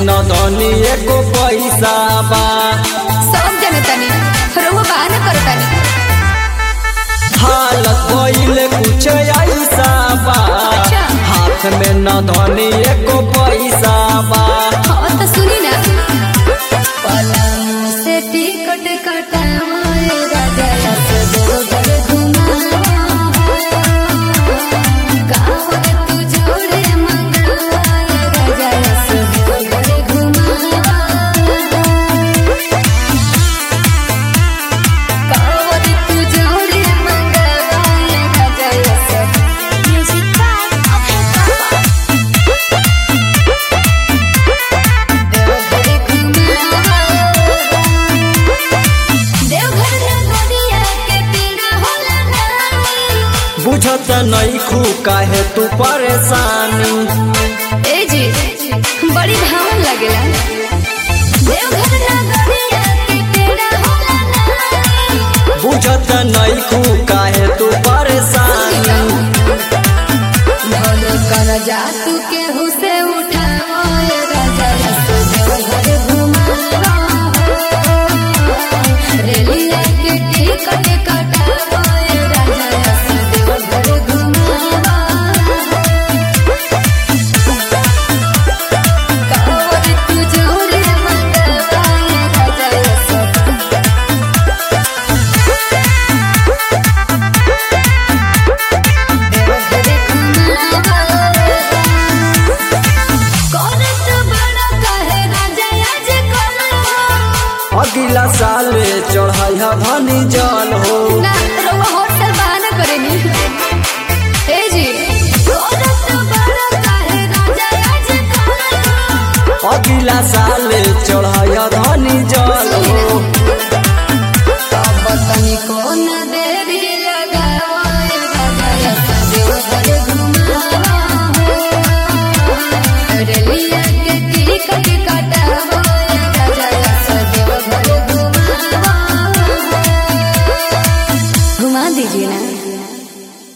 न धनी एको पैसा बा सब जनतानी रउआ बहाना करतानी हालत भइले कुछ ऐसा बा अच्छा। हाथ में न धनी एको पैसा बा हाँ तो सुनी ना पलंग से टिकट कटाए राजा से दोगर घुमाए गाँव के तू जोड़े मंगाए राजा से दोगर घुमाए गाँव के तू जोड़े मंगाए राजा से म्यूजिक बाय अभय देवघर नगरिया के पीड़ा होला नानी बुझत नहीं खू काहे तू परेशानी ए जी बड़ी भावन लगेला देवघर नगरिया के पीड़ा होला नानी बुझत नहीं खू काहे तू परेशानी भलो कर जा तू के हुसे उठाओ ए राजा रसो देवघर घुमाओ रेलिया के टिकट कटाओ ए राजा रसो देवघर घुमाओ कावर तू जोरे मंगवाए राजा रसो देवघर घुमाओ करत बड़ा कहे राजा आज करो अगला साल चढ़ाई धनी जल हो